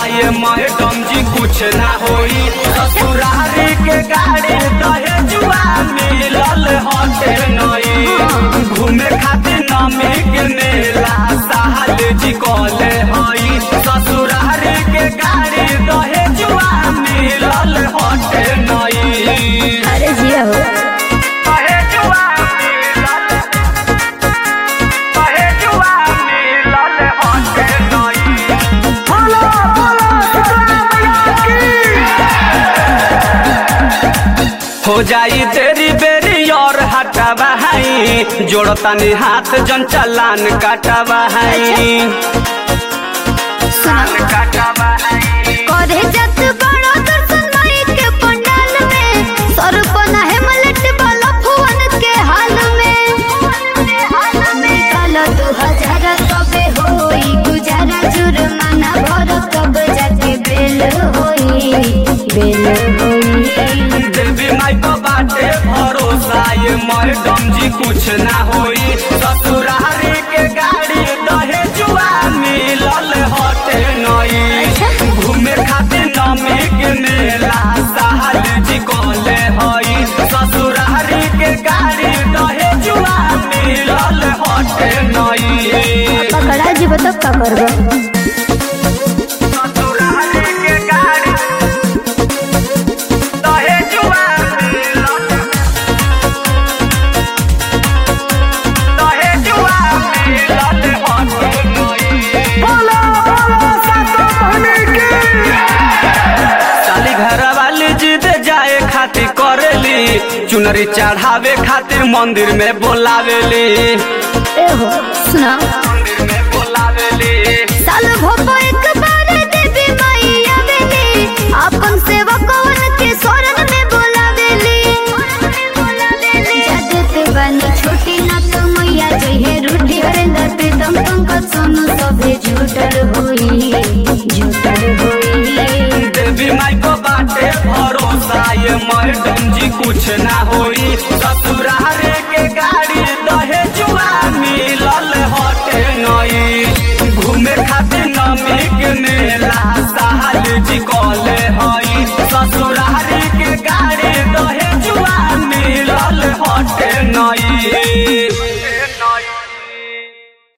ये मैडम जी कुछ ना होई ससुरारी के गाड़ी दहेजुआ मिलल हटे नई घूमे खातिर नमी के मेला साहल जी कले हई ससुरारी के गाड़ी दहेजुआ मिलल हटे नई अरे जिया हो दहेजुआ मिलल दहेजुआ मिलल हटे नई बोलो बोलो हो जाई तेरी बेरी और हटावा है जोड़तानी हाथ जन चलान काटावा है सान काटावा है करे जत बड़ो दर्शन माई के पंडाल में सर पना है मलट वाला फुवन के हाल में निकाल दो हजार कबे होई गुजारा जुर्माना भर कब जाके बेल होई बेल होई देवी माई को बाटे भरोसा ये मैडम जी कुछ ना होई ससुरारी के गाड़ी दहेजुआ मिलल हटे नई घूमे खातिर नमी के मेला साहल जी कले हई ससुरारी के गाड़ी दहेजुआ मिलल हटे नई पकड़ा जी बता का करबो ससुरारी के गाड़ी दहेजुआ मिलल दहेजुआ मिलल हटे नई बोलो बोलो सातो बहनी की साली घर वाली जिद जाए खातिर करेली चुनरी चढ़ावे खातिर मंदिर में बोलावेली ए हो सुना मंदिर में बोलावेली साल भोपो एक बार देवी माई आवेली अपन सेवकवन के शरण में बोलावेली जादूते बनी छोटी ना तो मैया जइहे रूठी हरेंद्र प्रीतम पंकज सोनू सभे झूठल होई झूठल होई देवी माई को बाटे भरोसा ये मैडम जी कुछ ना होई ससुरा